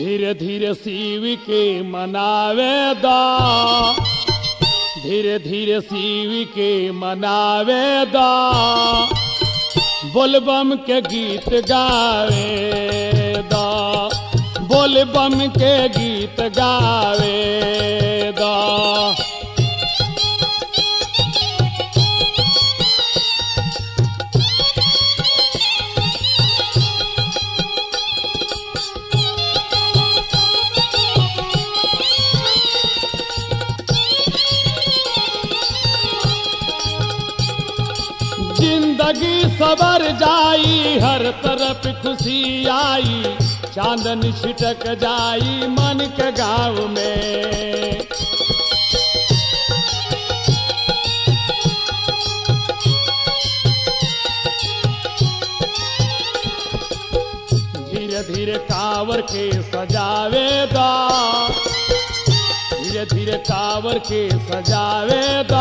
धीरे धीरे शिव के मनावे दा धीरे धीरे शिव के मनावे दा बोलबम के गीत गावे दा बोलबम के गीत गावे दा जिंदगी सबर जाई हर तरफ खुशी आई चांदन छिटक जाई मन के गाँव में धीरे धीरे कावर के सजावे दा धीरे धीरे कावर के सजावे दा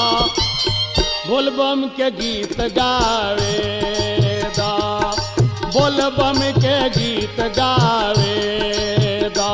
बोलबम के गीत गावे दा बोलबम के गीत गावे दा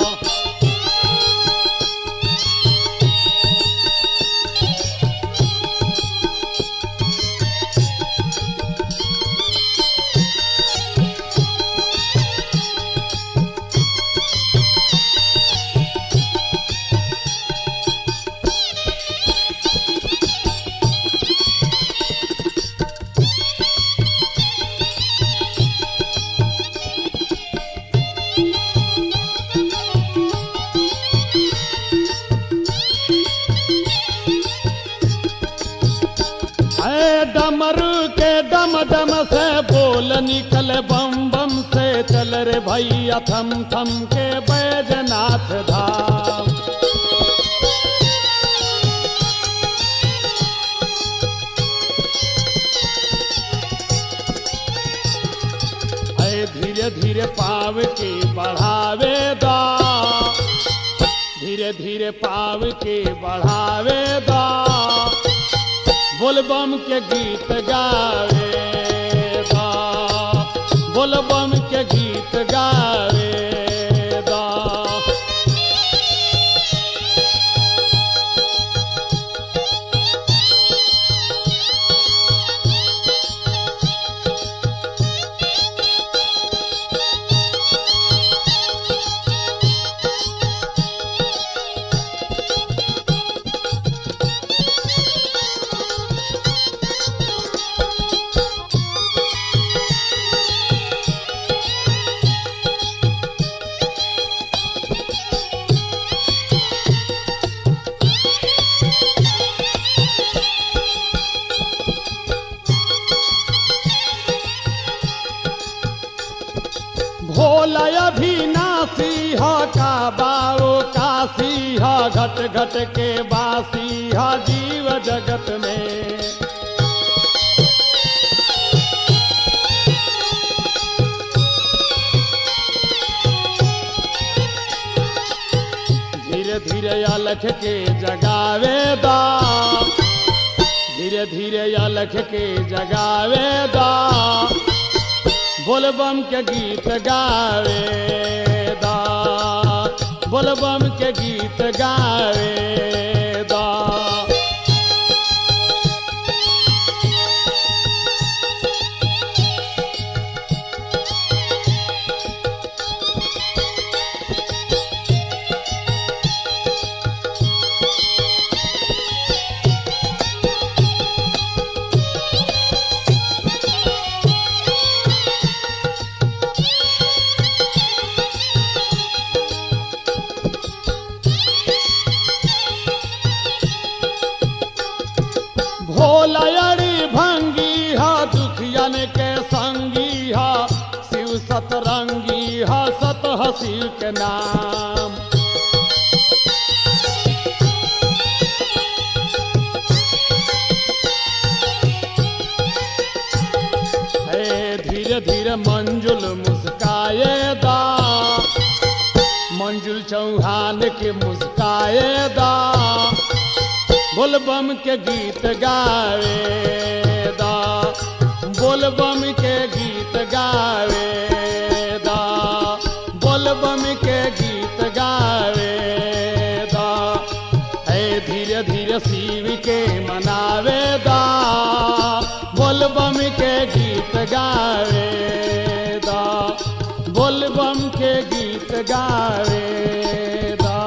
है डमरू के डम डम से बोल निकल बम बम से चल रे भैया थम थम के बैजनाथ धाम है धीरे धीरे पाव के बढ़ावे दा धीरे धीरे पाव के बढ़ावे दा बोलबम के गीत गावे दा बोलबम के गीत गावे दा भोला अभिनाशी ह का बाओ काशी ह घट घट के बासी ह जीव जगत में धीरे धीरे अलख के जगावे दा धीरे धीरे अलख के जगावे दा बोलबम के गीत गावे दा बोलबम के गीत गावे दा भोलयरी भंगी हा दुखियन के संगी हा शिव सतरंगी हा सत हसीव के नाम हे धीरे धीरे मंजुल मुस्काए दा मंजुल चौहान के मुस्काए दा बोलबम के गीत गावे दा बोलबम के गीत गावे दा बोलबम धीरे धीरे शिव के मनावे दा बोलबम के गीत गावे दा बोलबम के गीत गावे दा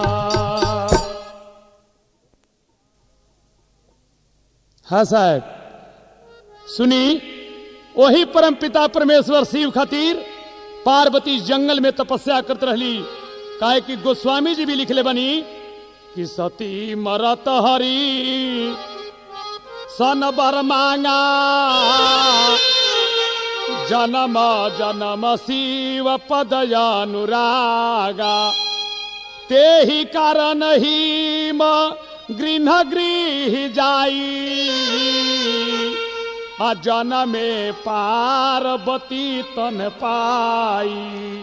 हाँ साहब सुनी वही परम पिता परमेश्वर शिव खातिर पार्वती जंगल में तपस्या करत रहली काहे कि गोस्वामी जी भी लिखले बनी कि सती मरत हरी सन बर मांगा जन्म जन्म शिव पदयानुरागा ते ही कारण ही म गृह गृह जाई आ जनमे पार्वती तन पाई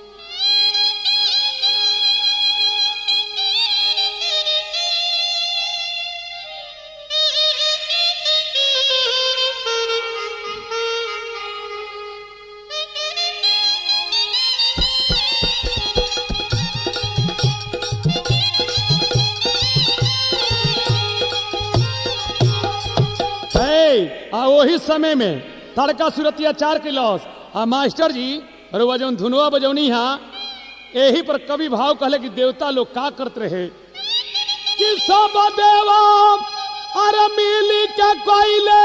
है आ वही समय में तड़का सुरतिया चार के लॉस आ मास्टर जी रुआ जौन धुनुआ बजौनी हा यही पर कवि भाव कहले कि देवता लोग का करत रहे कि सब देवा अरे मिली के कोइले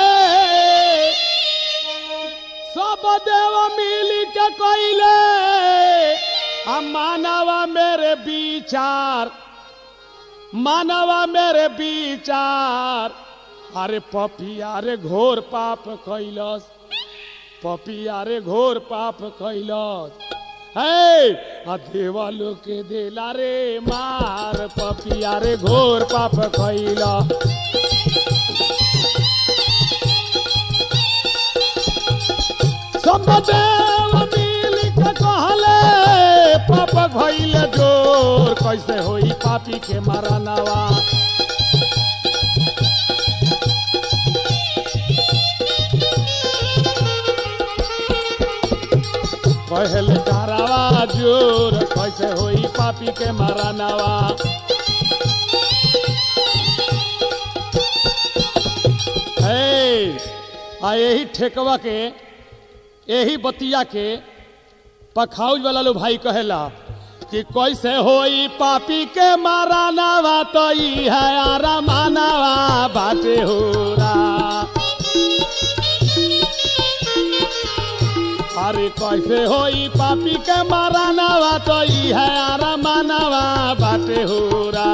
सब देव मिली के कोइले आ मानवा मेरे विचार मानवा मेरे विचार अरे पपिया रे घोर पाप कैलस पपिया रे घोर पाप कैलस है आ देवा लोग के देला रे मार पपिया रे घोर पाप कैला सब देव मिल के कहले पाप भइल जोर कैसे होई पापी के मरनवा पहल कारवा जोर कैसे होई पापी के मरनवा है आ यही ठेकवा के यही बतिया के पखाउज वाला लो भाई कहेला कि कैसे होई पापी के मारानावा तो ई है आरा मानावा बाटे होरा अरे कैसे होई पापी के मारानावा तो ई है आरा मानावा बाटे होरा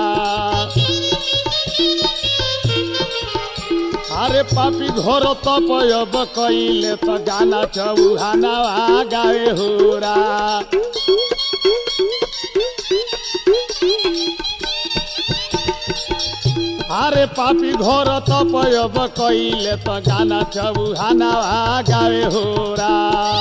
अरे पापी घोर तपयब कइले त गाना चौहानावा गावे होरा अरे पापी घोर तपयब कइले त गाना चौहानावा गावे होरा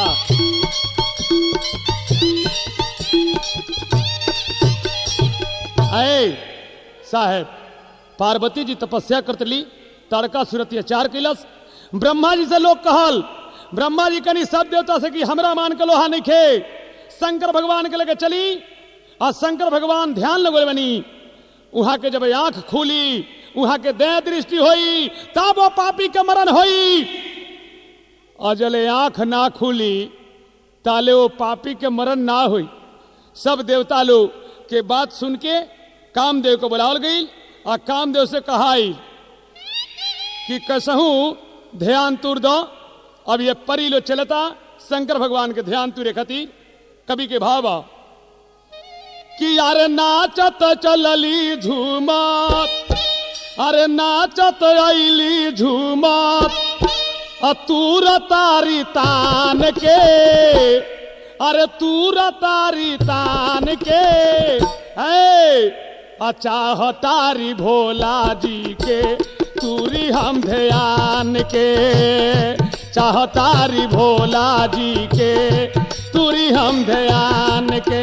ऐ साहेब पार्वती जी तपस्या करतली तड़का सुरतिया चार किलस ब्रह्मा जी से लोग कहल ब्रह्मा जी कनी सब देवता से कि हमरा मान के लोहा नहीं खे शंकर भगवान के लेके चली और शंकर भगवान ध्यान लगोले बनी वहां के जब आंख खुली वहां के दया दृष्टि होई तब वो पापी के मरण होई और जले आंख ना खुली ताले वो पापी के मरण ना हुई सब देवता लोग के बात सुन के कामदेव को बुलावल गई और कामदेव से कहाई कि कसहू ध्यान तुर दो अब ये परी लो चलता शंकर भगवान के ध्यान तुरे खातिर कवि के भावा कि यार नाचत चलली झूमत अरे नाचत अली झूमत अतूर तारी तान के अरे तूर तारी तान के है अचाह तारी भोला जी के तूरी हम ध्यान के चाहतारी भोला जी के तूरी हम ध्यान के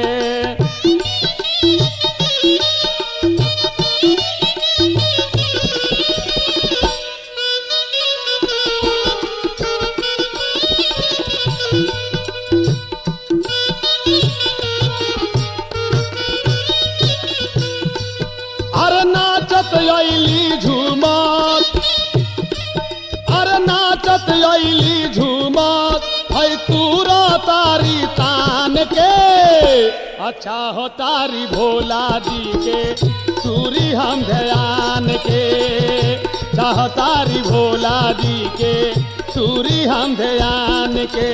अरे नाचत अली झूमत अरे नाचत अली झूमत है तूरा तारी तान के अच्छा हो तारी भोला जी के सूरी हम ध्यान के चाह तारी भोला जी के सूरी हम ध्यान के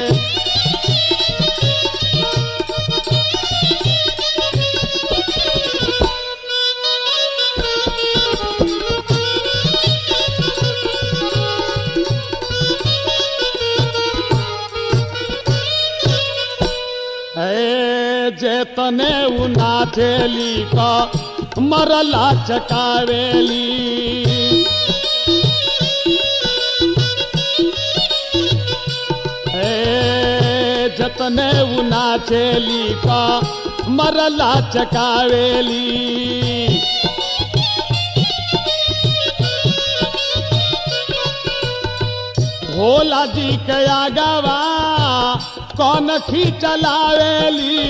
ए जेतने उ नाचेली का मरला चकावेली ए जतने उ नाचेली का मरला चकावेली भोला जी के आगवा कौन खींचलावेली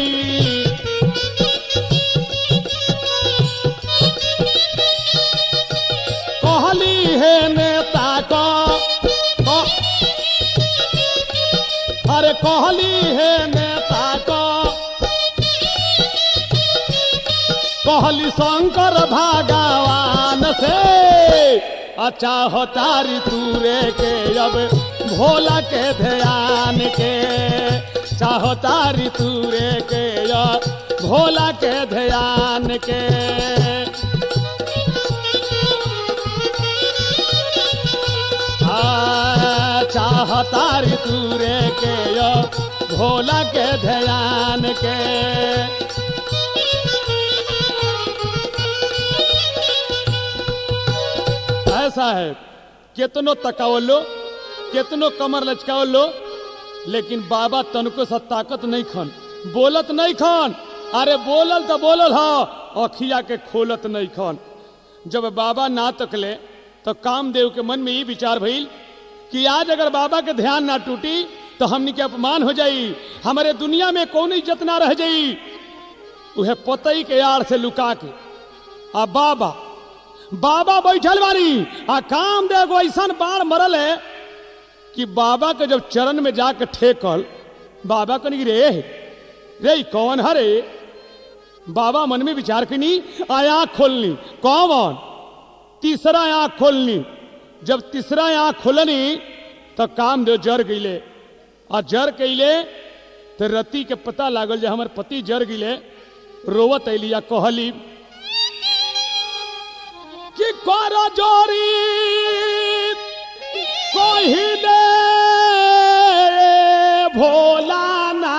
कहली हे नेता को क- अरे कहली हे नेता को कहली शंकर भगवान से अच्छा हो तारी तूरे के अब भोला के ध्यान के चाहो तारी तूरे के अब भोला के ध्यान के आ, चाह तारी तूरे के अब भोला के ध्यान के ऐसा है कितनो तकावल लो कितनो कमर लचकावल लो लेकिन बाबा तनको सा ताकत नहीं खन बोलत नहीं खन अरे बोलल तो बोलल हा अखिया के खोलत नहीं खन जब बाबा ना तकले तो कामदेव के मन में ये विचार भइल कि आज अगर बाबा के ध्यान ना टूटी तो हमनी के अपमान हो जाई हमारे दुनिया में कौन इज्जत ना रह जाई उहे पतई के आड़ से लुका के आ बाबा बाबा बैठल बानी आ काम दे एगो ऐसन बाण मरल है कि बाबा के जब चरण में जाके ठेकल बाबा कनी रे रे ई कौन हरे बाबा मन में विचार कनी आ आँख खोलनी कौन तीसरा आँख खोलनी जब तीसरा आँख खोलनी तो काम दे जर गईले आ जर कैले तो रति के पता लागल जे हमर पति जर गिले रोवत अली आ कहली कि कर जोरी कहिले भोला ना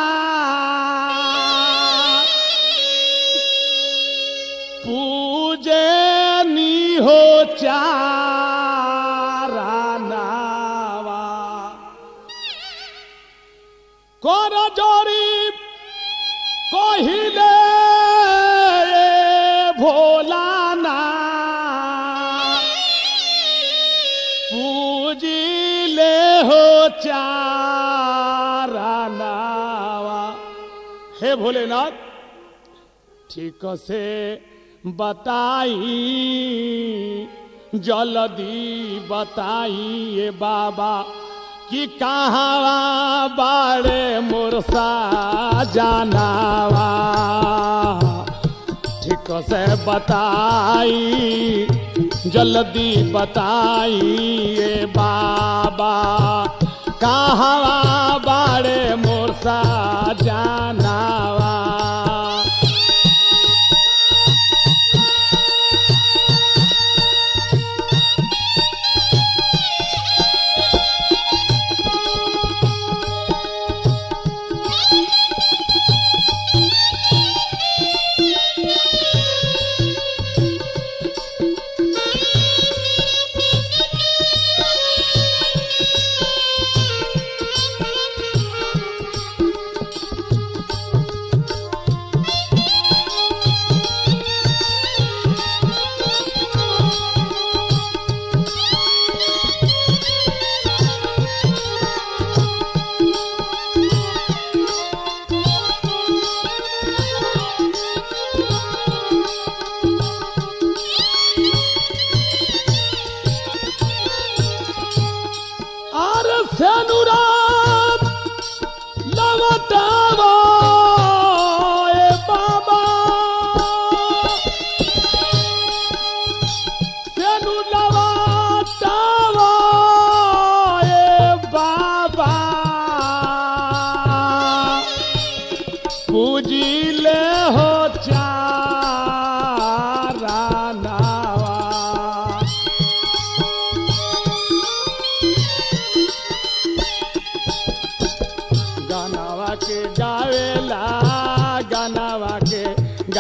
पूजे नी हो चारा नावा कर जोरी কহিলে ভোলা না পুজিলে হো চারা নাवा हे भोलेनाथ ठीक से बताई जल्दी बताइए बाबा कि कहाँ बाड़े मुरसा जानावा ठीक से बताई जल्दी बताइए बाबा कहाँ बाड़े मुरसा जानावा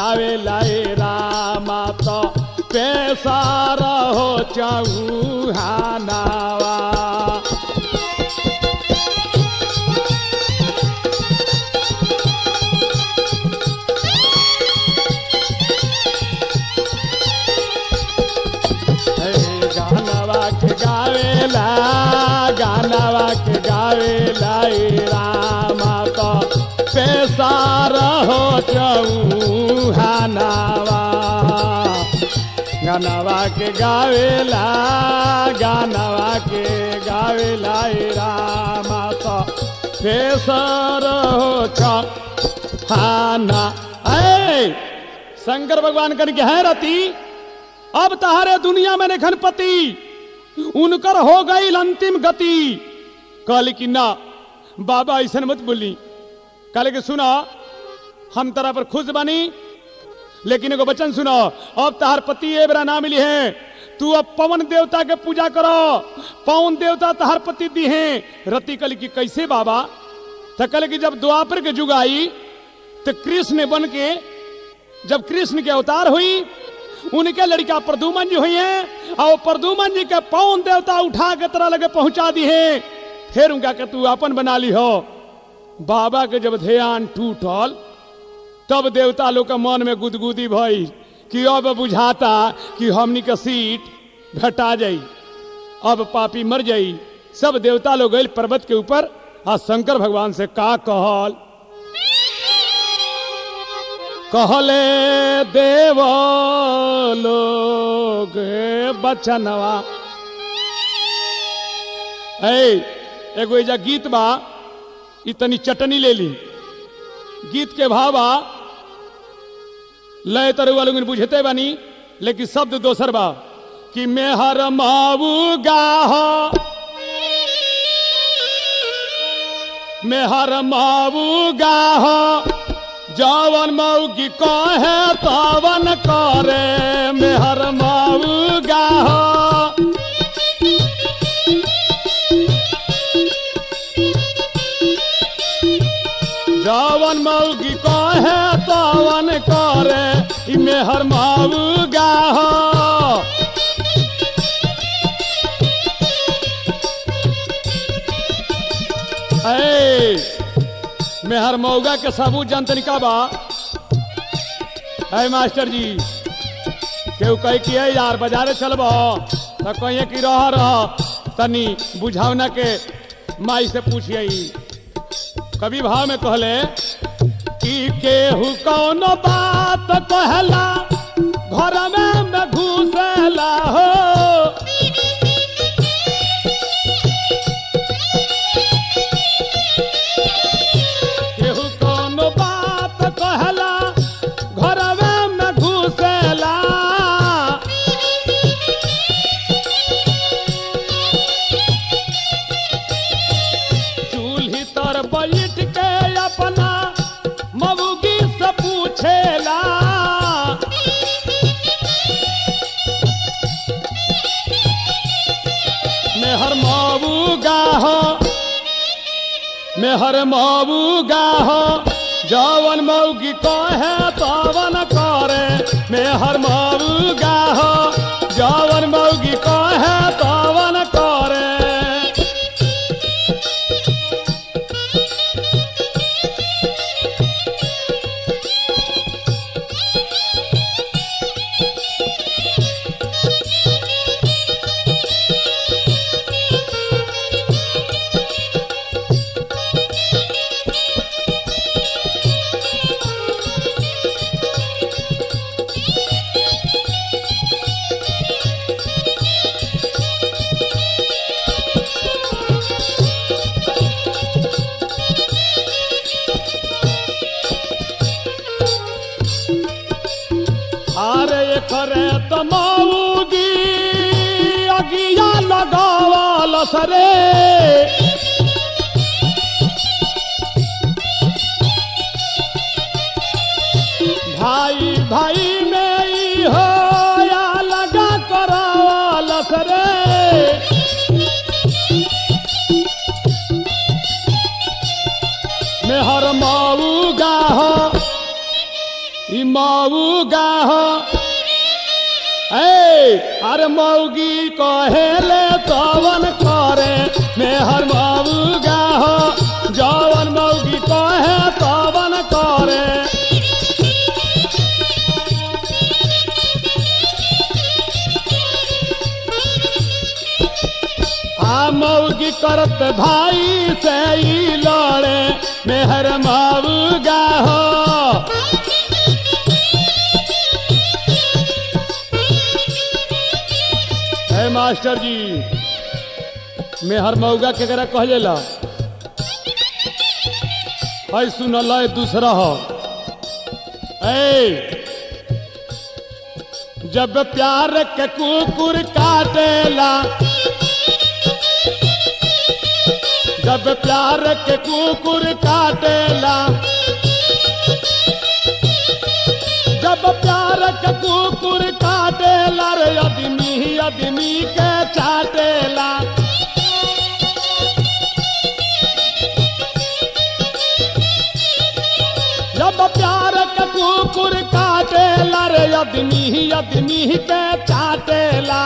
गावे लाए रामा तो पेशार हो चौहानावा हे गानवा के गावेला गानवा के गावेला ए रामा तो पेशार हो चौहानावा गानवा के गावेला गानवा के गावेला ए रामा तो पेशार हो चौहाना ऐ शंकर भगवान कन के है रती अब तहारे दुनिया में निखन पति उनकर हो गई अंतिम गति कहली कि ना बाबा ऐसा मत बोली कहले कि सुना हम तरह पर खुश बनी लेकिन एगो वचन सुनो अब तहार पति ए बेरा ना मिली है तू अब पवन देवता के पूजा करो पवन देवता तहार पति दी है रति कहली कि कैसे बाबा तो कहले कि जब द्वापर के जुग आई तो कृष्ण बन के जब कृष्ण के अवतार हुई उनके लड़का प्रदुमन जी हुई है और प्रदुमन जी के पवन देवता उठा के तरह लगे पहुंचा दी है फिर उनका के तू अपन बना ली हो बाबा के जब ध्यान टूटल तब देवता लोग के मन में गुदगुदी भई कि अब बुझाता कि हमनी के सीट घटा जाई अब पापी मर जाई सब देवता लोग गए पर्वत के ऊपर आ शंकर भगवान से का कहल कहले देव लोग बचनवा ऐ एगो एजा गीत बा इतनी चटनी ले ली गीत के भावा लय तरुआ लोग बुझते बानी लेकिन शब्द दोसर बा कि मेहर माऊ गाह मेहर माऊ गाह जवन मऊगी कहे तवन करे मेहर माऊ गाह जवन मऊगी कहे तवन करे ई मेहर माऊ गाह ऐ मेहर मऊगा के सबूत जानतनी का बा है मास्टर जी केहू कह कि है यार बाजारे चलब तो कहिए कि रह रह तनी बुझावना के माई से पूछिए कभी भाव में कहले कि केहू कौन बात कहला घर में में घुसेला हो केहू कौन बात कहला घर में घुसेला चूल्ही तर बैठ के अपना मऊगी से पूछेला मेहर मऊ गाह मेहर मऊ गाह जवन मऊगी कहे तवन करे मेहर मऊ गाह जवन मऊगी कहे तवन करे अरे खरे तमाऊगी अगिया लगावल सरे भाई भाई में ई हो या लगा करावल सरे मेहर माऊ गाह ई मऊगा हो ए अरे मऊगी कहेले तवन करे मेहर मऊगा हो जवन मऊगी कहे तवन करे आ मऊगी करत भाई से ई लड़े मेहर मऊगा हो हे मास्टर जी मेहर मऊगा के करा कह जाला है सुनल है दूसरा हो ए जब प्यार के कुकुर काटेला जब प्यार के कुकुर काटेला जब प्यार के कुकुर काटेला रे आदमी आदमी के चाटेला जब प्यार के कुकुर काटेला रे आदमी आदमी के चाटेला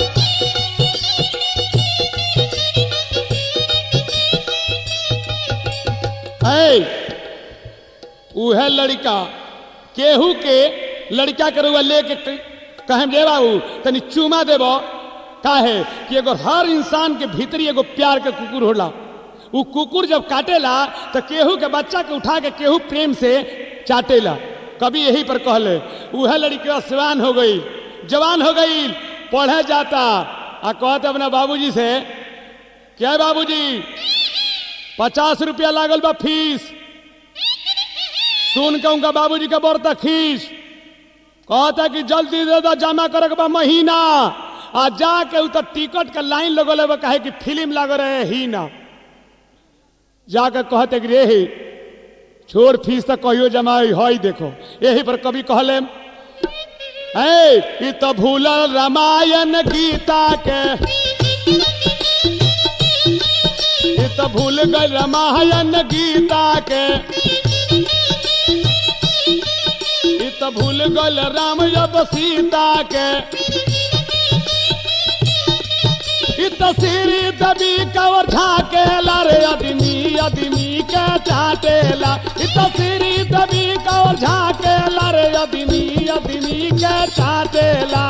है उहे लड़का केहू के लड़का के रुआ लेके कहें जे बाबू तनी चूमा देबो काहे कि एगो हर इंसान के भीतरी एगो प्यार के कुकुर होला उ कुकुर जब काटेला तो केहू के बच्चा के उठा के केहू प्रेम से चाटेला कभी यही पर कहले उहे लड़की सिवान हो गई जवान हो गई पढ़े जाता आ कहते अपना बाबूजी से क्या है बाबूजी पचास रुपया लागल बा फीस सुन के उनका बाबूजी के बरता खीस कहता कि जल्दी दे दो जमा करे के बा महीना आ जाके उ तो टिकट के लाइन लगल है कहे कि फिल्म लग रहे ही ना जाके कहते कि रे ही छोड़ फीस तो कहियो जमा हई देखो यही पर कभी कहले ए ई तो भूलल रामायण गीता के ई तो भूल गए रामायण गीता के ई तो भूल गल राम जब सीता के ई तो सीरी दबी कवर झाकेला रे आदमी आदमी के चाटेला ई तो सीरी दबी कवर झाकेला रे आदमी आदमी के चाटेला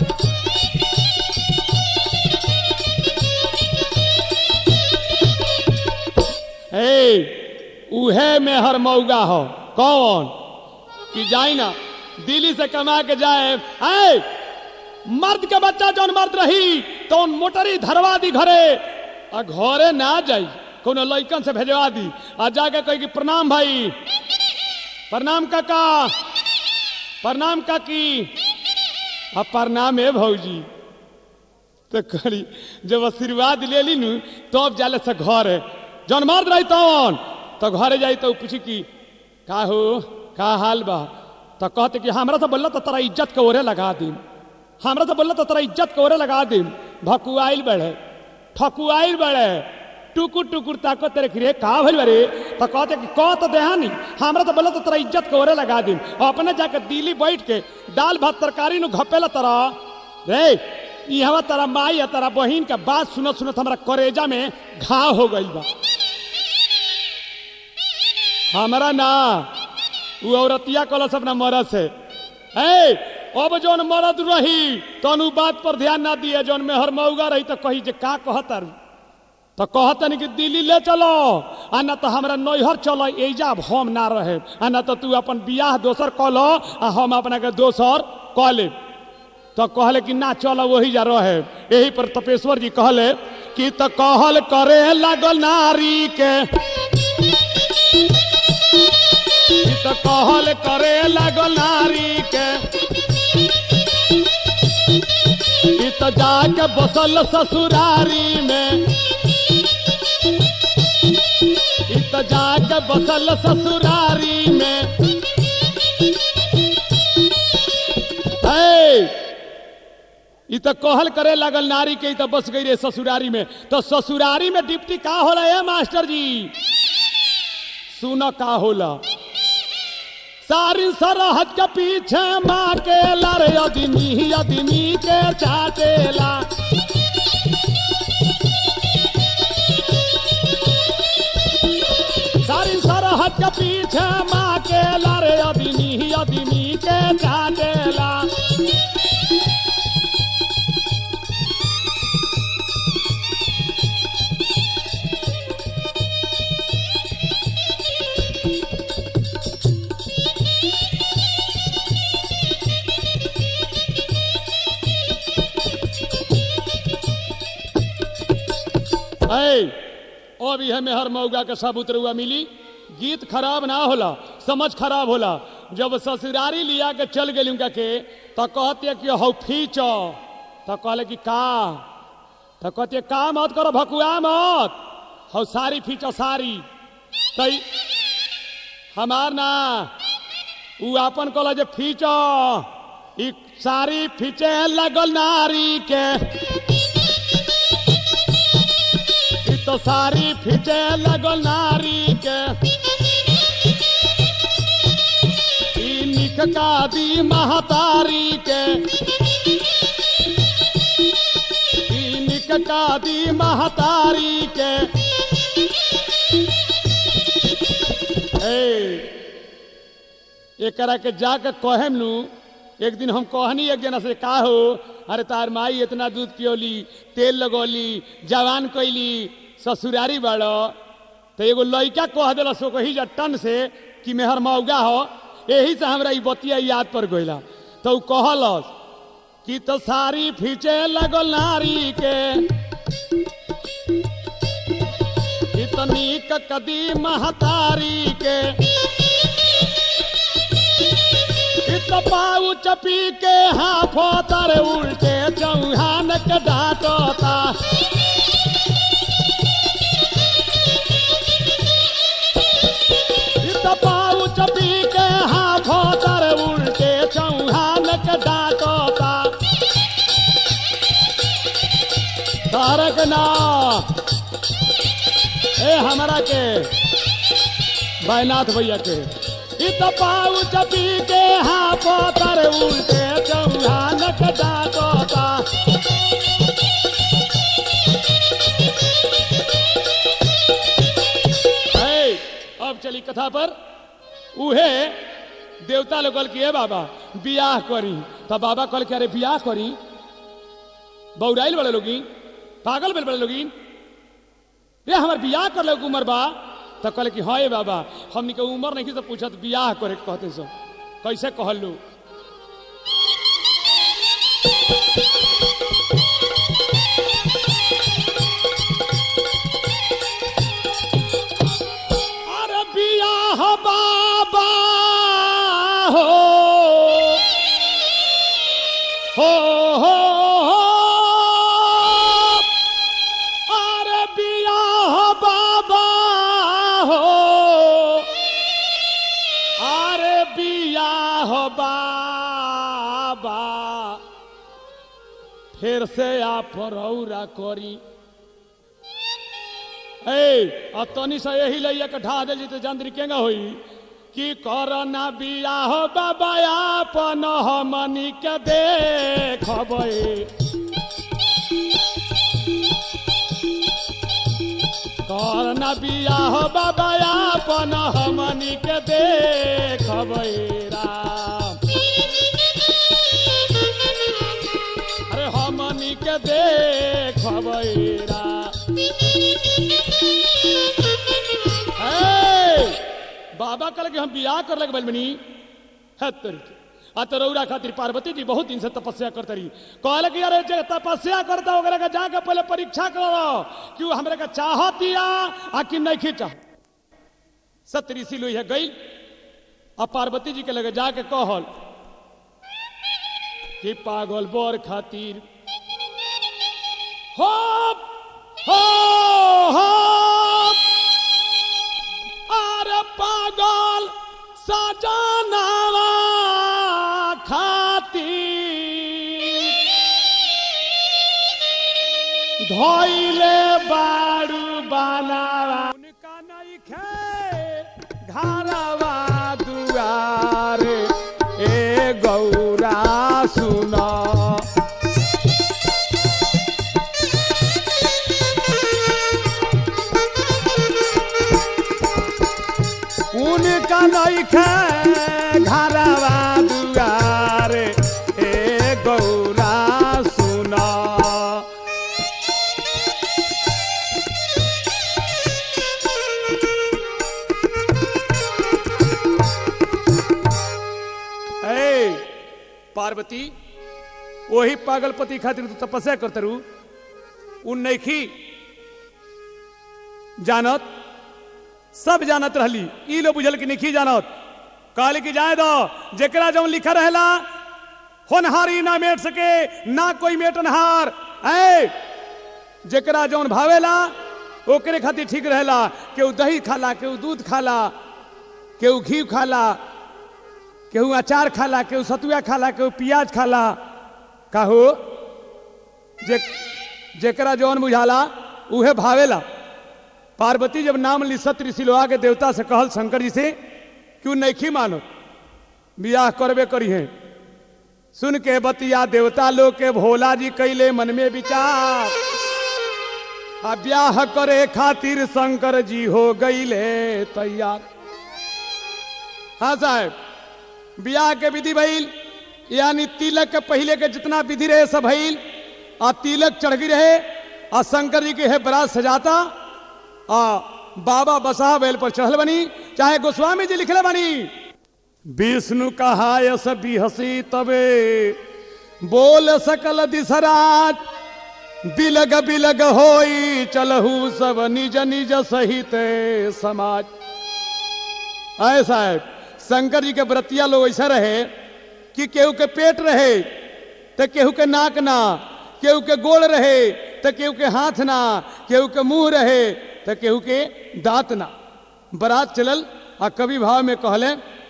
ए उहे में हर मौगा हो कौन कि जाई ना दिल्ली से कमा के जाए आए मर्द के बच्चा जौन मर्द रही तो मोटरी धरवा दी घरे आ घरे ना जाई कोनो लइकन से भेजवा दी आ जाके कही कि प्रणाम भाई प्रणाम काका प्रणाम काकी आ प्रणाम है भौजी तो करी जब आशीर्वाद ले ली नु तब जाले से घर है जौन मर्द रही तौन तो घरे जाई तो पूछी कि का हो का हाल बा तो कहते कि हमरा से बोलला तो तोरा इज्जत के ओरे लगा दी हमरा से बोलला तो तोरा इज्जत के ओरे लगा दी भकुआइल बड़े ठकुआइल बड़े टुकुर टुकुर ताको तेरे खिरे का भइल बरे तो कहते कि कह तो देहानी हमरा से बोलला तो तोरा इज्जत के ओरे लगा दी अपने जाके दिल्ली बैठ के दाल भात तरकारी नु घपेला तोरा रे यहाँ तारा माई या तारा बहिन का बात सुनत सुनत हमरा करेजा में घाव हो गई बा हमरा ना उ औरतिया कलस अपना मरद से ए अब जौन मरद रही तौन उ बात पर ध्यान ना दिए जौन में हर मौगा रही तो कही जे का कहतर तो कहतन कि दिल्ली ले चलो आ ना तो हमरा नैहर चलो एजा अब हम ना रहे आ ना तो तू अपन बियाह दोसर कऽ लो आ हम अपना के दोसर कऽ ले तो कहले कि ना चलो वही जा रहे यही पर तपेश्वर जी कहले कि तो कहल करे लागल नारी के ई तो कहल करे लागल नारी के ई तो जाके बसल ससुरारी में ई तो जाके बसल ससुरारी में है ई तो कहल करे लागल नारी के ई तो बस गई रे ससुरारी में तो ससुरारी में डिप्टी का होला है मास्टर जी सुन का होला सारी सरहद के पीछे माँ के लड़ अदमी अदमी के चाटेला सारी सरहद के पीछे माँ के लड़ अदमी अदमी के चाटेला ऐ ओ भी है मेहर मौगा के सब उतरुआ मिली गीत खराब ना होला समझ खराब होला जब ससुरारी लिया के चल गई उनका के तो कहते कि हौ फीच तो कहले कि का तो कहते का मत करो भकुआ मत हौ सारी फीचो सारी तई हमार ना उ अपन कहला जे फीचो ई सारी फीचे लगल नारी के ई तो सारी फीचे लगल नारी के ई निक का दी महतारी के ई निक का दी महतारी के ए एकरा के जाके कहेम नु एक दिन हम कहनी एक जना से का हो अरे तार माई इतना दूध पियोली तेल लगौली जवान कैली ससुरारी बाड़ो तो एगो लड़का कह दिल सो कही जा टन से कि मेहर मौगा हो यही से हमरा ई बतिया याद पर गइला तो उ कहलस कि तो सारी फीचे लगल नारी के इतनी कदी महतारी के इत पाऊ चपी के हाथों तर उल्टे चौहान के डांटता इत पाऊ चपी के हाथों तर उल्टे चौहान के डांटता तारक ना ए हमारा के बैनाथ भैया के इत पाऊ चपी के हाथों तर उल्टे चौहान के डांटता है, अब चली कथा पर उहे देवता लोग कहल कि ए बाबा बियाह करी तो बाबा कहल कि अरे बियाह करी बौराइल बड़े लोगी पागल बड़े बड़े लोगी ये हमार बियाह कर ले उम्र बा तो कहले कि हाँ ए बाबा हमनी के उम्र नहीं से पूछत बियाह करे के कहते सो कैसे कहलू अरे बियाह बाबा हो हो हो हो अरे बियाह बाबा हो अरे बियाह बाबा फिर से आप रौरा करी ए अतनी से यही लैया के ढा दिल तो जंद्री केंगा होई कि करना बियाह बाबा आपन हमनी के देखबै करना बियाह बाबा आपन हमनी के देखबै राम अरे हमनी के देखबै राम ए, बाबा कहल कि हम बियाह कर लगे बलमनी है तरीके आ तो रौरा खातिर पार्वती जी बहुत दिन से तपस्या करते रही कहले कि अरे जे तपस्या करता ओकरा के जाके पहले परीक्षा करो कि वो हमरा के चाहतिया आ कि नहीं चाह सत्य ऋषि लोई है गई आ पार्वती जी के लगे जाके कहल कि पागल बोर खातिर हो हो हो अरे पागल सजनावा खातिर धोइले बारू बनावा उनका नहीं खे घरवा दुआ रे ए गौरा सुना उनका नइखे घरवा दुआर ए गौरा सुना ए पार्वती वही पागलपति खातिर तू तपस्या करते रू उन नैखी जानत सब जानत रहली ई लो बुझल कि नहीं जानत कहली कि जाए दो जेकरा जौन लिखा रहेला होनहारी ना मेट सके ना कोई मेटनहार ऐ जेकरा जौन भावेला ओकरे खातिर ठीक रहेला केहू दही खाला केहू दूध खाला केहू घी खाला केहू अचार खाला केहू सतुआ खाला केहू प्याज खाला काहू जे जेकरा जौन बुझाला उहे भावेला पार्वती जब नाम ली सत ऋषि लोहा के देवता से कहल शंकर जी से क्यों नहीं मानो बियाह करबे करी है सुन के बतिया देवता लोग के भोला जी कैले मन में विचार आ ब्याह करे खातिर शंकर जी हो गईले तैयार हाँ साहब ब्याह के विधि भइल यानी तिलक के पहले के जितना विधि रहे सब भइल आ तिलक चढ़ गई रहे आ शंकर जी के है बरात सजाता आ बाबा बसा बैल पर चढ़ल बनी चाहे गोस्वामी जी लिखले बनी विष्णु कहा यस बिहसी तबे बोल सकल दिसराज बिलग बिलग होई चलहू सब निज निज सहित समाज आए साहब शंकर जी के व्रतिया लोग ऐसा रहे कि केहू के पेट रहे तो केहू के नाक ना केहू के गोड़ रहे तो केहू के हाथ ना केहू के मुंह रहे तो केहू के दांत ना बरात चलल आ कवि भाव में कहले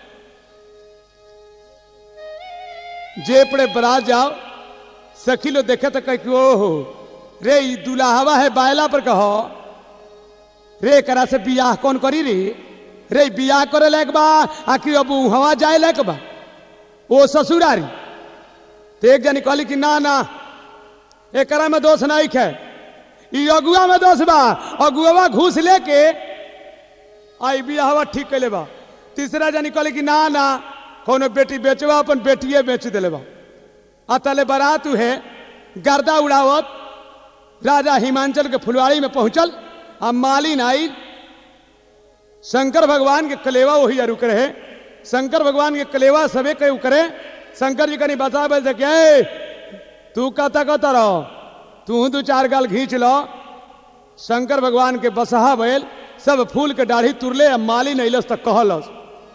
जे पड़े बरात जाओ सखी लो देखे तो कह ओहो रे ई दुलाहवा है बायला पर कहो रे करा से बियाह कौन करी रे रे बियाह करे लायक बा आखिर अब हवा जाए लायक बा ओ ससुरारी तो एक जनी कहली कि ना ना एकरा में दोष नहीं है ई अगुआ में दोष बा अगुआ घूस लेके आई बियाहवा ठीक कैले बा तीसरा जनी कहली कि ना ना कोनो बेटी बेचवा अपन बेटिए बेच दिले बा आ तले बारात है गर्दा उड़ावत राजा हिमांचल के फुलवाड़ी में पहुंचल आ मालिन आई शंकर भगवान के कलेवा वही रुक रहे शंकर भगवान के कलेवा सबे के करे शंकर जी कनी बता बल से क्या तू कहता कहता रहो तू दू चार गाल घींच लो शंकर भगवान के बसहा बैल सब फूल के दाढ़ी तुरले आ मालिन अइलस तक कहलस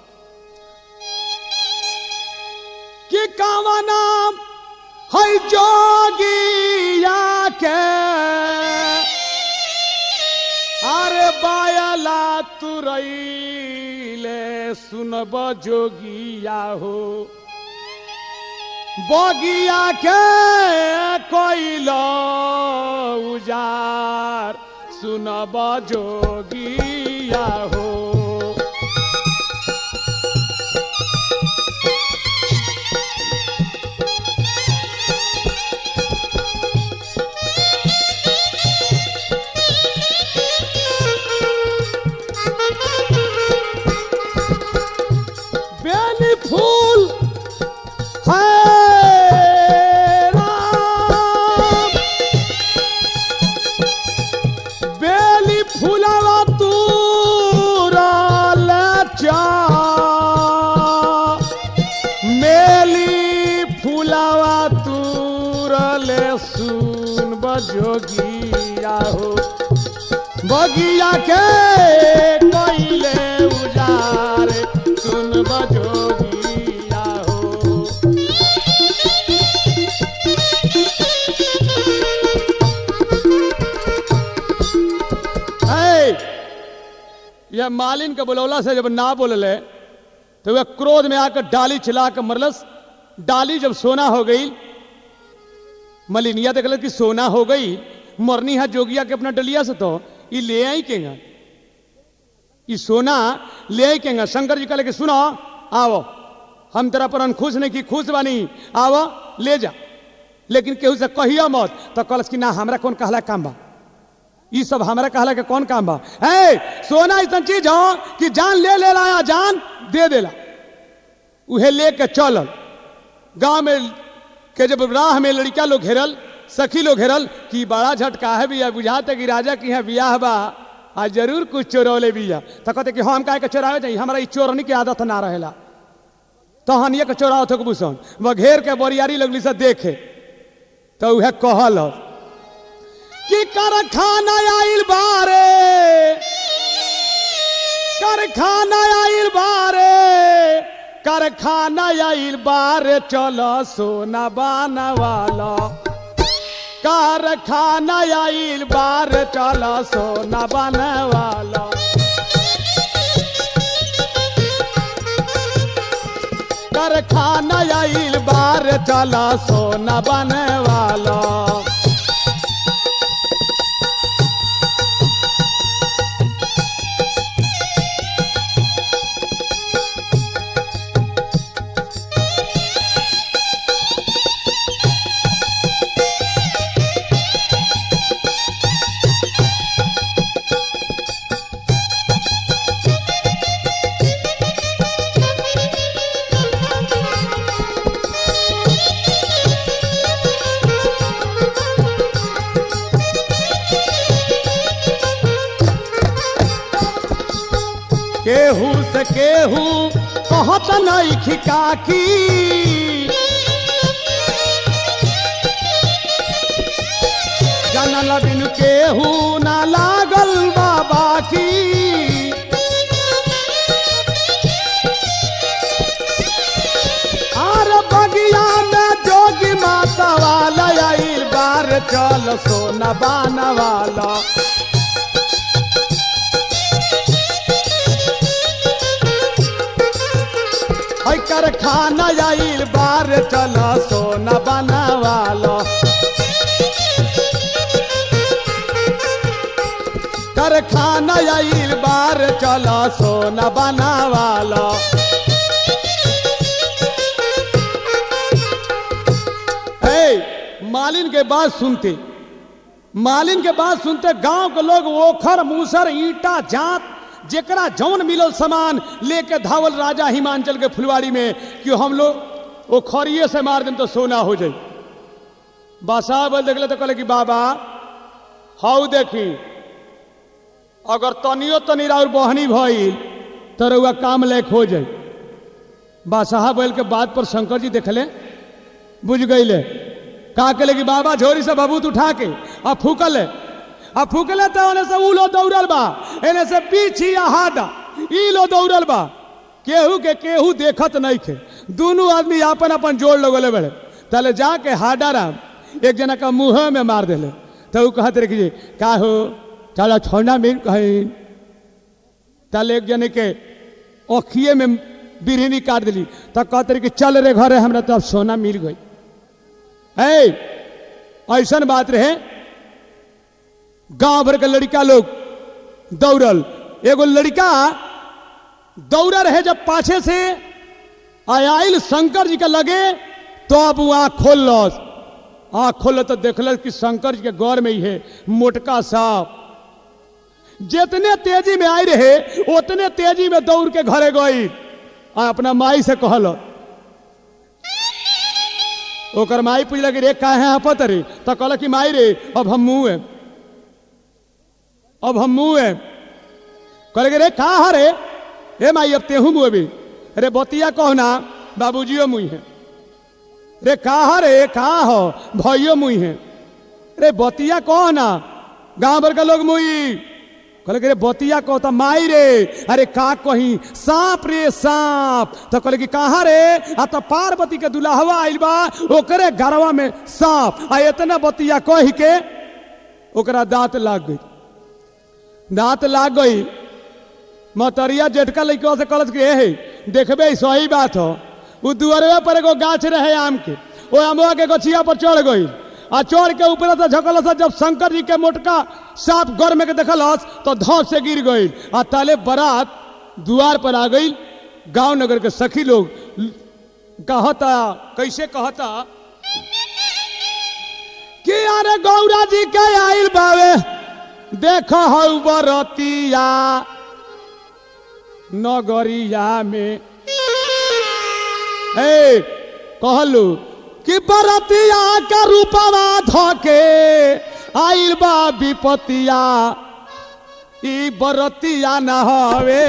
कि कावा नाम है जोगिया के अरे बायला तुरैले सुनब जोगिया हो बगिया के कोइल उजार सुनब जोगिया हो बेली फूल है राम बेली फूलवा तू चा मेली फूलवा तूरले सुन बजोगिया हो बगिया के कोइले उजार सुन बजोगिया हो है यह मालिन के बुलौला से जब ना बोलले तो वह क्रोध में आकर डाली चिल्ला कर मरलस डाली जब सोना हो गई मलिनिया देख कि सोना हो गई मरनी है जोगिया के अपना डलिया से तो ये ले आई केगा ये सोना ले आई केगा शंकर जी कहले कि सुनो आओ हम तेरा पर खुश नहीं की खुश बानी आव ले जा लेकिन केहू से कहियो मत तो कहलस कि ना हमरा कौन कहला काम बा ई सब हमरा कहला के कौन काम बा ए सोना ऐसा चीज हो कि जान ले ले लाया जान दे देला उहे लेके चलल गांव में के जब राह में लड़का लोग घेरल सखी लोग घेरल कि बड़ा झटका है बिया बुझाते कि राजा की है बियाह बा आज जरूर कुछ चोरौले बिया तो कहते कि हम काहे के चोरावे चाहिए हमारा ई चोरनी के आदत ना रहेला तहन ये के चोराव थे बुसन वह घेर के बोरियारी लगली से देखे तो उहे कहल कि कारखाना आइल बारे कारखाना आइल बारे कारखाना आइल बारे चलो सोना बानवाला कारखाना आइल बारे चलो सोना बानवाला कारखाना आइल बारे चलो सोना बनवाला केहू से केहू कहत नहीं खिकाकी जनल बिन केहू ना लागल बाबा की आर बगिया में जोगी माता वाला आइल बार चल सोना बाना वाला है कारखाना आइल बार चल सोना बनवाला कारखाना आइल बार चल सोना बनवाला ए मालिन के बात सुनते मालिन के बात सुनते गांव के लोग ओखर मूसर ईटा जात जेकरा जौन मिलल सामान लेके धावल राजा हिमांचल के फुलवाड़ी में कि हम लोग वो खरिये से मार दें तो सोना हो जाए बासा बोल देखले तो कहले कि बाबा हाउ देखी अगर तनियो तनी और बहनी भइल तो रउआ काम लायक हो जाए बादशाह बैल के बात पर शंकर जी देखले बुझ गईले का के कि बाबा झोरी से बबूत उठा के आ फूकल है आ फूकले तो ओने से ऊ लो दौड़ल बा एने से पीछी आ हादा ई लो दौड़ल बा केहू के केहू देखत नहीं खे दोनों आदमी अपन अपन जोड़ लगले बड़े तले जाके हाडा राम एक जना का मुंह में मार देले तो ऊ कहत रहे कि का हो चलो छोड़ना मिल कहीं तले एक जने के ओखिए में बिरहनी काट दिली तो कहते रहे कि चल रे घरे हमरा तो अब सोना मिल गई है ऐसा बात रहे गांव भर के लड़का लोग दौड़ल एगो लड़का दौड़ा रहे जब पाछे से आयल शंकर जी के लगे तो अब वो आँख खोल लस आँख खोल तो देखल कि शंकर जी के गौर में ही है मोटका सांप जितने तेजी में आई रहे उतने तेजी में दौड़ के घरे गई आ अपना माई से कहल ओकर माई पूछल कि रे काहे आपत रे तो कहल कि माई रे अब हम मुँह है अब हम मुँह है कहले कि रे का रे हे माई अब तेहू मुँह भी रे बतिया कहो ना बाबूजियो मुँह है रे का रे का हो भैयो मुँह है रे बतिया कहो ना गांव भर के लोग मुई कहले कि रे बतिया कहो तो माई रे अरे का कही सांप रे सांप तो कहले कि कहाँ रे आ तो पार्वती के दुल्हवा आइल बा ओकरे गरवा में सांप आ इतना बतिया कही के ओकरा दांत लाग गई दांत लाग गई मतरिया जेठका लड़का से कहलत कि हे देखबे सही बात हो उ दुअरवे पर एगो गाछ रहे आम के ओ अमवा के गछिया पर चढ़ गई आ चढ़ के ऊपर से झकल से जब शंकर जी के मोटका सांप गौर में के देखलस तो धौस से गिर गई आ ताले बारात द्वार पर आ गई गांव नगर के सखी लोग कहता कैसे कहता कि अरे गौरा जी के आइल बावे देख हऊ बरतिया नगरिया में हे कहलू कि बरतिया के रूपवा धके आइल बा विपतिया ई बरतिया न हवे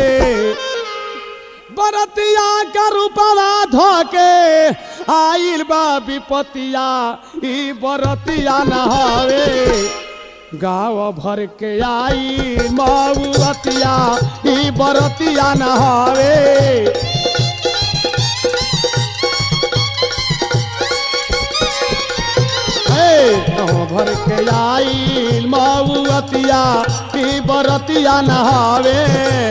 बरतिया के रूपवा धके आइल बा विपतिया ई बरतिया न हवे गाँव भर के आई मऊअतिया ई बरतिया न हवे हे, गाँव भर के आई मऊअतिया ई बरतिया न हवे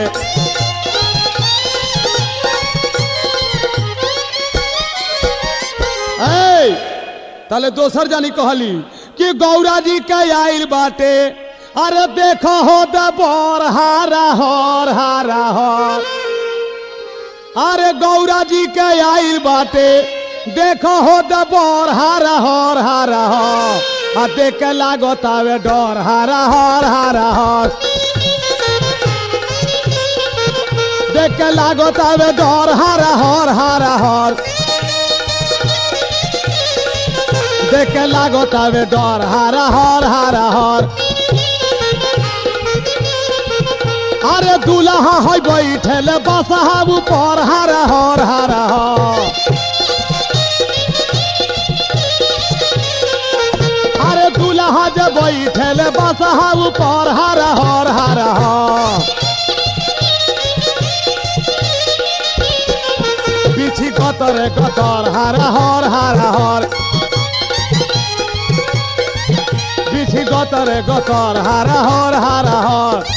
ए, ताले दोसर जानी कहली कि गौरा जी के आइल बाटे अरे देखो हो द बर हारा हर हारा हर अरे गौरा जी के आइल बाटे देखो हो द बर हारा हर हारा हर आ देख के लागत आवे डर हारा हर हारा हर देख के लागत आवे डर हारा हर हारा हर देख के लागत आवे डर हारा हर हारा हर अरे दूल्हा है बैठल बसहा ऊपर हारा हर हारा हर अरे दूल्हा जब बैठल बसहा ऊपर हारा हर हारा हर बिछी कतर कतर हारा हर हारा हर बिछी गतर गतर हारा हर हारा हर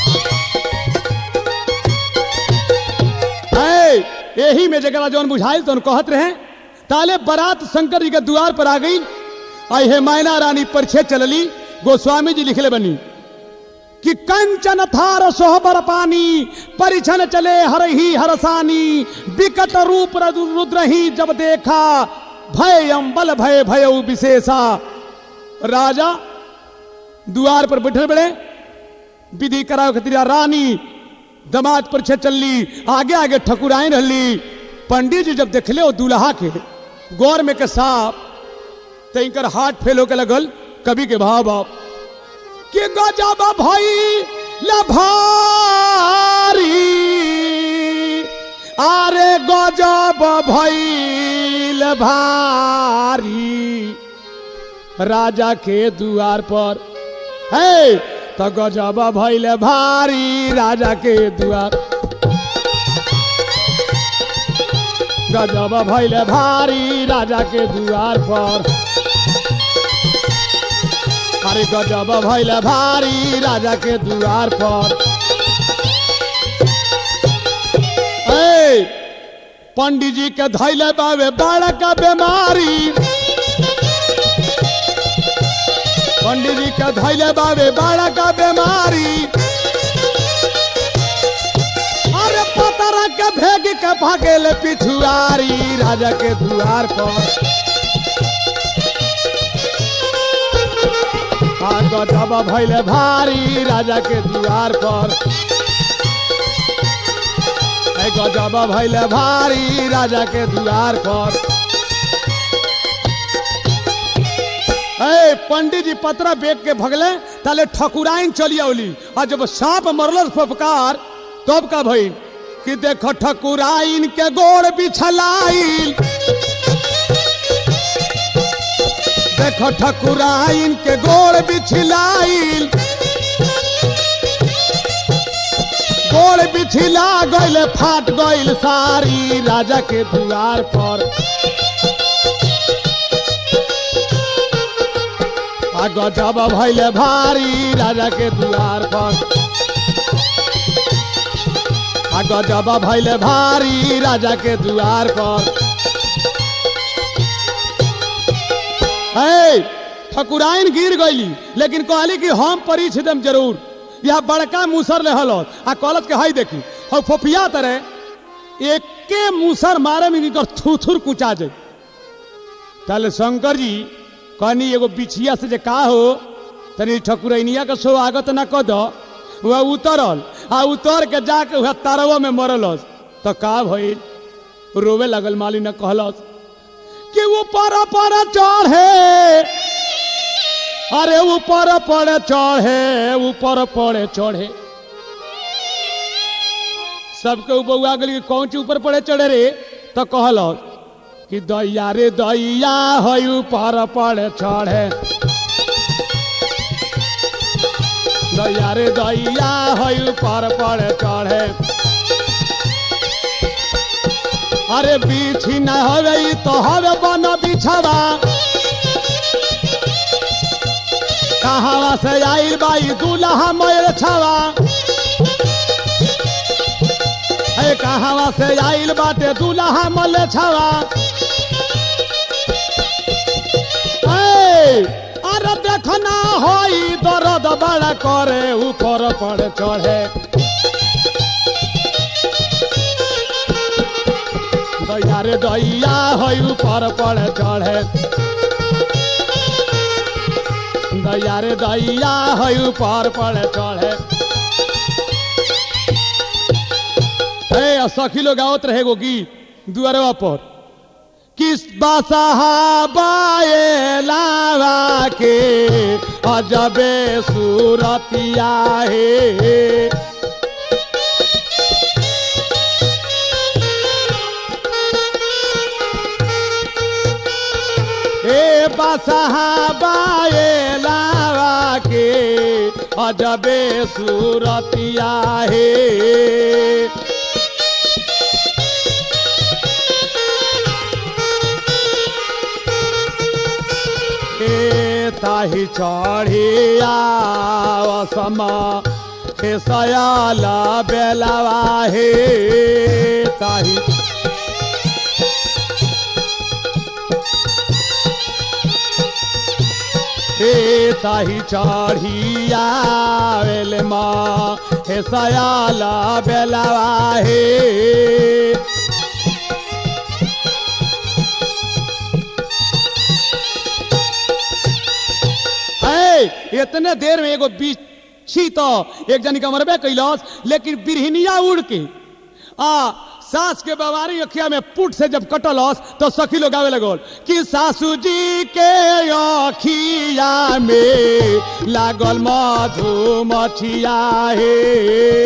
ऐ, यही में जगह जौन बुझाइल तो कहत रहे ताले बारात शंकर जी के द्वार पर आ गई आई हे मैना रानी परिछे चलली गोस्वामी जी लिखले बनी कि कंचन थार सोहबर पानी परिछन चले हर ही हरसानी विकट रूप रु- रुद्र ही जब देखा भय अम्बल भय भय विशेषा राजा द्वार पर बैठल बड़े विधि कराओ खतिरा रानी दमाद पर छे चलली आगे आगे ठकुराइन रहली पंडित जी जब देखले वो दूल्हा के गौर में के साफ तो इनकर हाथ फेल होके लगल कवि के भाव भाव कि गजब भई भारी अरे गजब भइल भारी राजा के दुआर पर है तो गजब भइल भारी राजा के दुआर गजब भइल भारी राजा के दुआर पर अरे गजब भइल भारी राजा के दुआर पर ए पंडित जी के धैले बावे बड़का बीमारी पंडित जी के धैले बावे बड़का बीमारी अरे पतरा के भेग के भागेल पिछुआरी राजा के दुआर पर आ गजब भैले भारी राजा के दुआर पर ए गजब भैले भारी राजा के दुआर पर ए पंडित जी पतरा बेच के भगले ताले ठकुराइन चली औली और जब सांप मरल फपकार तब का भई कि देख ठकुराइन के गोड़ बिछलाइल देख ठकुराइन के गोड़ बिछलाइल गोड़ बिछला गइल फाट गइल सारी राजा के दुआर पर आ गजब भइल भारी राजा के दुआर पर आ गजब भइल भारी राजा के दुआर पर है ठकुराइन गिर गईली लेकिन कहली कि हम परीछ देम जरूर यह बड़का मुसर रहल आ कहलत के हई देखी और फोफिया तरह एक एके मुसर मारे में इनकर थुथुर कुचा जाए ताले शंकर जी कहनी एगो बिछिया से जे का हो तनी ठकुरैनिया के स्वागत न कद वह उतरल आ उतर के जाके वह तारवा में मरलस तो का भइल रोवे लगल माली न कहलस कि ऊपर पर चढ़े अरे ऊपर पर चढ़े ऊपर पड़े चढ़े सबके बउआ गली कौन चीज ऊपर पड़े चढ़े रे तो कहलस कि दैया रे दैया है ऊपर पड़े चढ़े दैया रे दैया है ऊपर पड़े चढ़े अरे बिछी न हवे ई तो हवे बन बिछवा कहावा से आइल बाई दूल्हा मैर छवा है कहावा से आइल बाटे दूल्हा मल छवा ए, अरे देखना होई दर्द बड़ा करे ऊपर पड़े चढ़े दैया रे दैया है ऊपर पड़े चढ़े दैया रे दैया है ऊपर पड़े चढ़े ए सखी लोग आवत रहे गो गीत दुआरवा पर किस बसहा बाए लावा के अजबे सूरतिया है ए बसहा बाए लावा के अजबे सूरतिया है ए ताही चढ़िया समा हे सयाला बेलावा हे ताही हे ताही चढ़िया बेल माँ हे सयाला बेलावा हे ए, इतने देर में एगो बिच्छी तो एक जनी का मरबे कैलस लेकिन बिरहनिया उड़ के आ सास के बवारी अखिया में पुट से जब कटलस तो सखी लोग आवे लगल कि सासू जी के अखिया में लागल मधु मछिया हे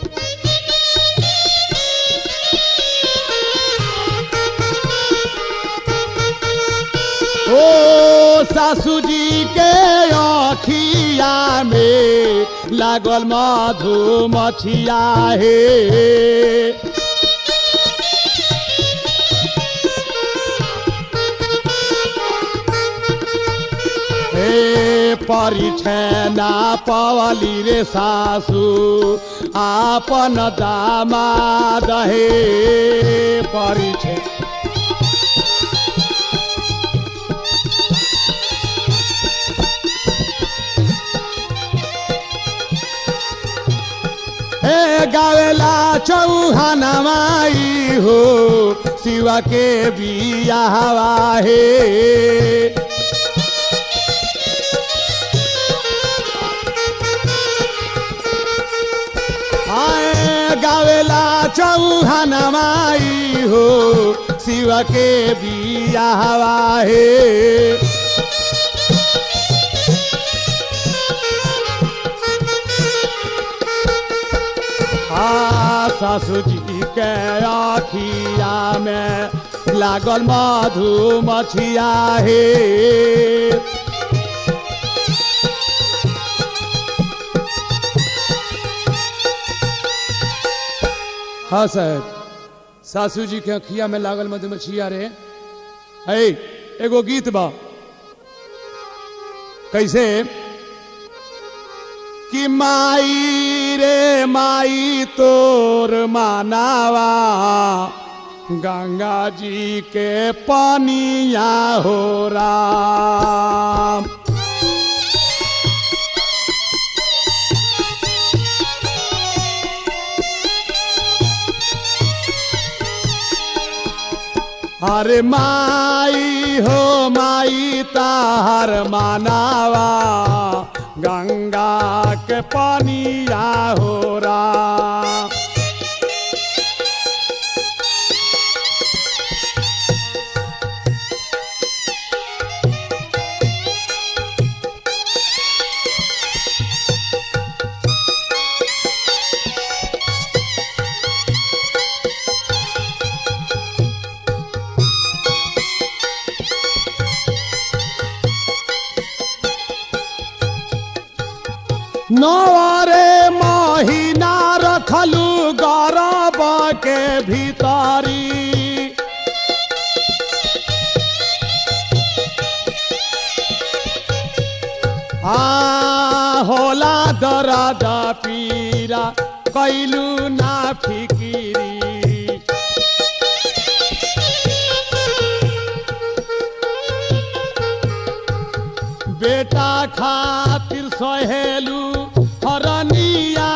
ओ सासू जी के अखिया में लागल मधु मछिया हे हे परिछना पवली रे सासू आपन दामाद हे परिछे हे गावेला चौहाना माई हो शिवा के बिया हवा हे आए गावेला चौहाना माई हो शिवा के बिया हवा हे आ सासू जी के आखिया में लागल मधु मछिया हे हाँ सर सासू जी के अखिया में लागल मधुमक्खिया रे है एगो गीत बा कैसे कि माई रे माई तोर मानावा गंगा जी के पानिया हो राम अरे माई हो माई ताहर मानावा गंगा के पानिया हो रा नवारे महीना रखलू गरब के भीतरी आ होला दरद पीरा कैलू ना फिकिरी बेटा खातिर सहेलू हरनिया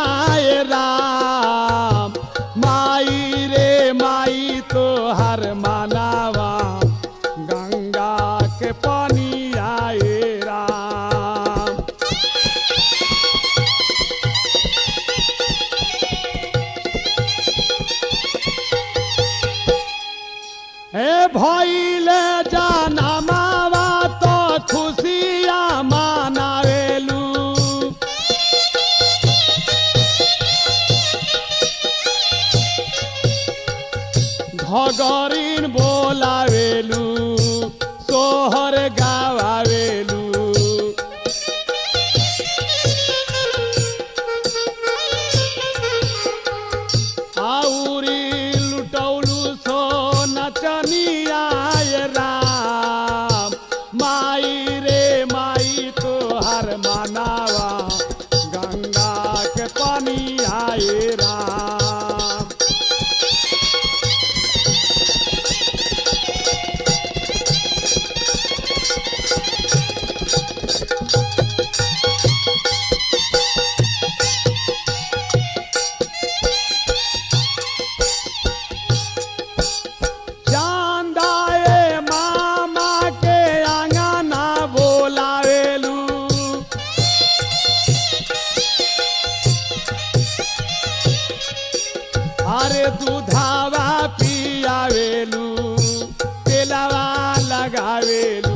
राम माई रे माई तो हर मानावा गंगा के पानी आए राम हे भइले जाना मावा तो खुशिया मानावेलू घगरीन बोलावेलू सोहर गावावेलू आउरी लुटौलू सो नचनिया राम माई रे माई तोहर मानावा गंगा के पानी आए राम चांदाए मामा के आंगना बोलावेलू अरे दूधावा पियावेलू तेलावा लगावेलू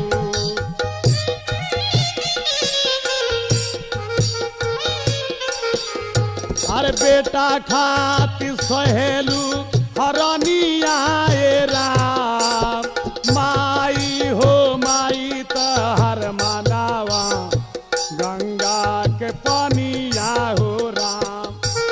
अरे बेटा खातिर सहेलू हरनिया राम माई हो माई तहर मानावा गंगा के पानिया हो राम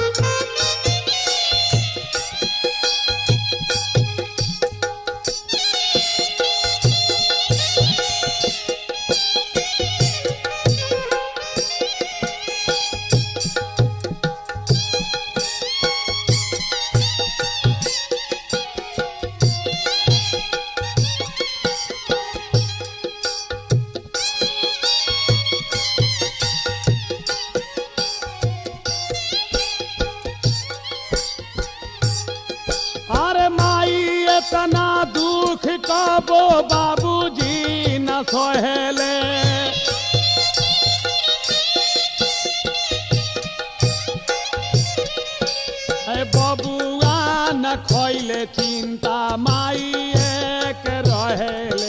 अरे माई इतना दुख कबो बाबूजी न सहेले ए बबुआ न खैले चिंता माई एक रहेले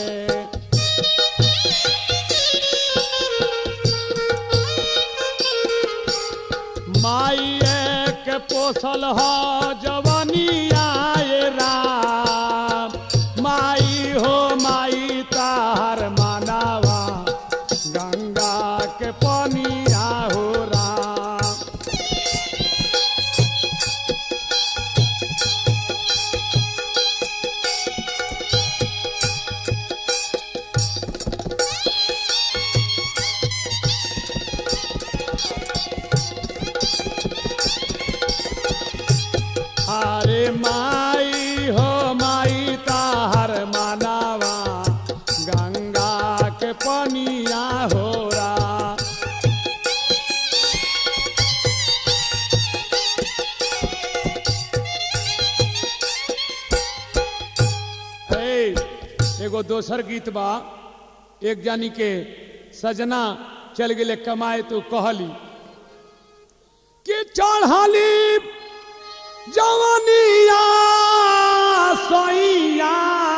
माई एक पोसल ह जवनिया राम माई हो माई तार मानावा गंगा के पनिया हो राम अरे माई हो माई ताहर मानावा गंगा के पनिया हो रा हे एगो दोसर गीत बा एक जानी के सजना चल गेले कमाए तो कहली कि चढ़ाली जवानिया सैया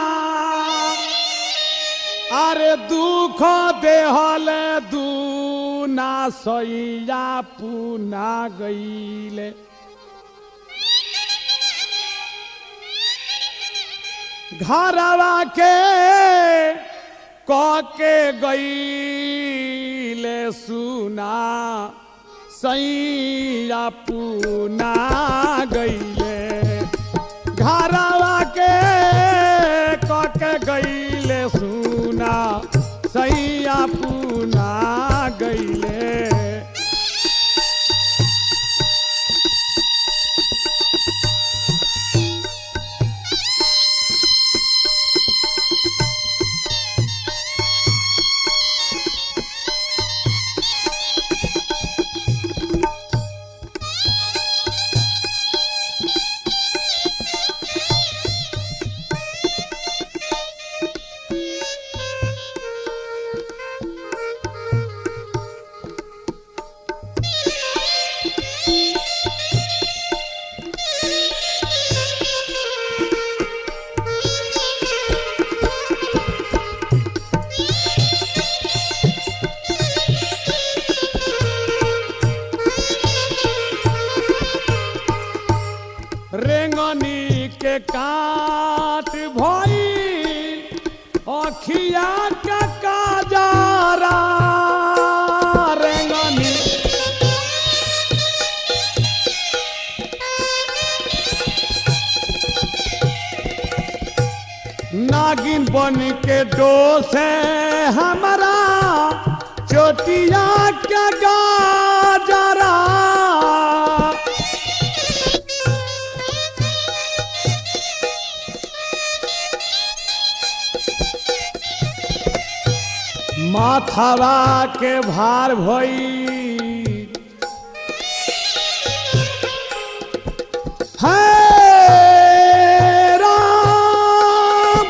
अरे दुख देहल दूना सैया पुना गईले घरवा के कह के गईले सुना सैया पुना गईले घरवा के कह के गईले सुना सैया पुना गईले रेंगनी के काट भई अखिया के काजारा रेंगनी नागिन बन के डोसे हमारा चोटिया के गाजरा माथावा के भार भई है राम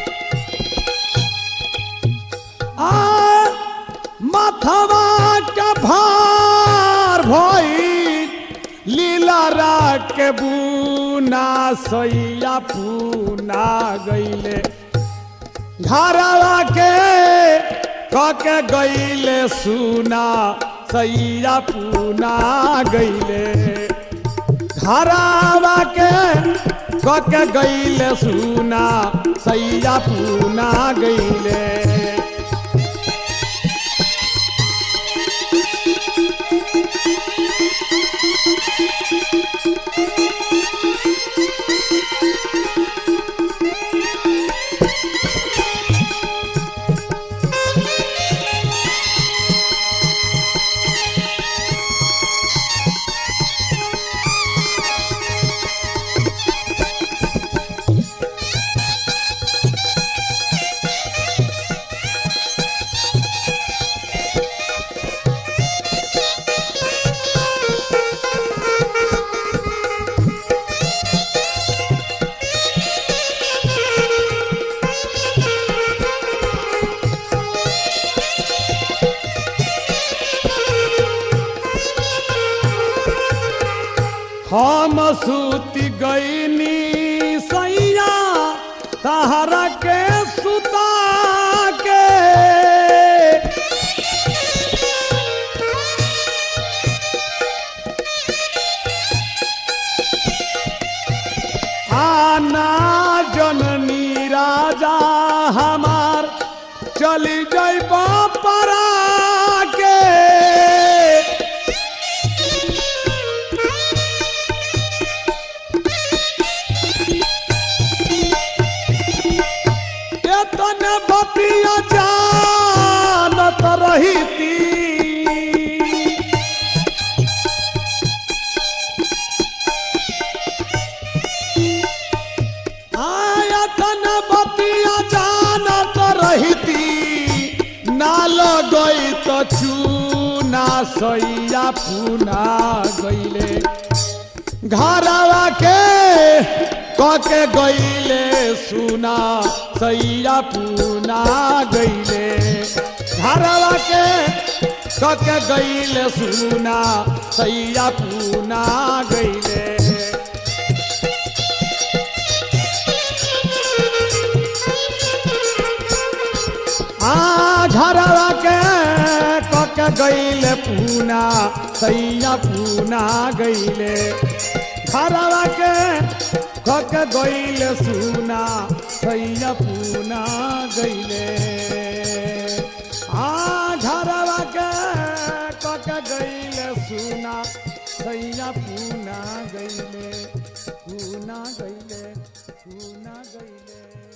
आ माथावा के भार भई लीला रा के बुना सैया पूना गईले घरवा के कके गईले सुना सैया पूना गईले घरवा के कके गईले सुना सैया पूना गईले हम सूति गईनी सैया तहरा के सुता के आना जननी राजा हमार चली जाई परा के एतन बतिया जानत रहीती आयतन बतिया जानत रहीती ना लगई त चूना सैया पुना गईले घरवा के कके गईले सुना सैया पूना गईले घरवा के कके गईले सुना सैया पूना गईले आ घरवा के कक गईले पूना सैया पूना गईले घरवा के कक गईले सुना सैया पूना गईले आ घरवा के कक गईले सुना सैया पूना गईले पूना गईले पूना गईले